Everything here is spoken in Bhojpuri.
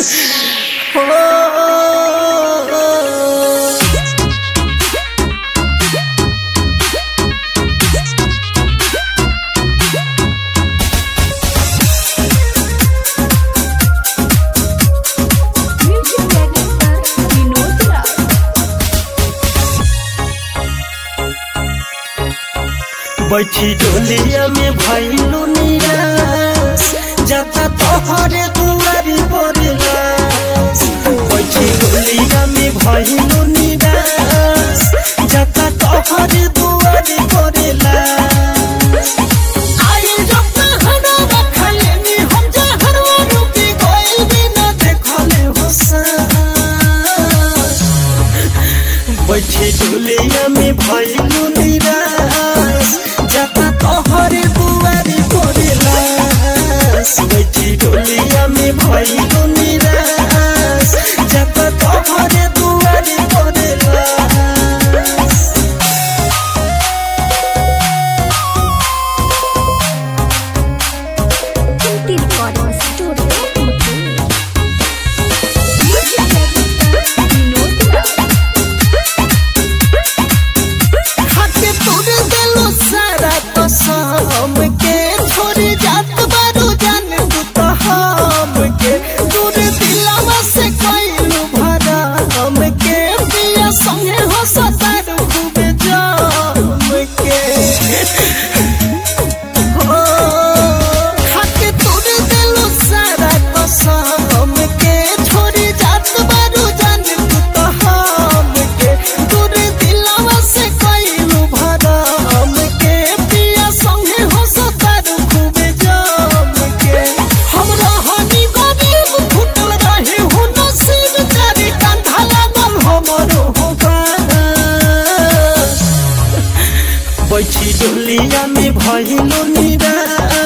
Music director Vinod Rao. बैठी डोलिया में भैलू निराश जाता तोहरे दुआरी बोरलास बैठी डोलिया में भैलू निराश जाता तोहरे दुआरी बोरलास आई जब तहरा रखले नी हम जहरवा रुकी कोई भी न देखले हुसन बैठी डोलिया में भैलू निराश जाता तोहरे बुआरी बोरेलास बैठी डोलिया में भैलू निराश जाता तोहरे दुआरी बोरेलास Kunti Recording Studio, Kutu. Music director Vinod Rao. खाके तोड़ देलो सारा कसम के छोड़ जात बारू जान तू तो हम के दूर दिलवा से कइलू भरा हम के पिया संगे हो सतारू खूब जाम के हो खाके तोड़ देलो सारा कसम के छोड़ जात बारू जान तू तो हम के दूर दिलवा से कइलू भरा हम के पिया संगे हो सतारू खूब जाम के हमरा हनी गरीब फुटल रहे हो नसीब चारी कांधा लागल हमरो होगा बैठी डोलिया में भइलो निराश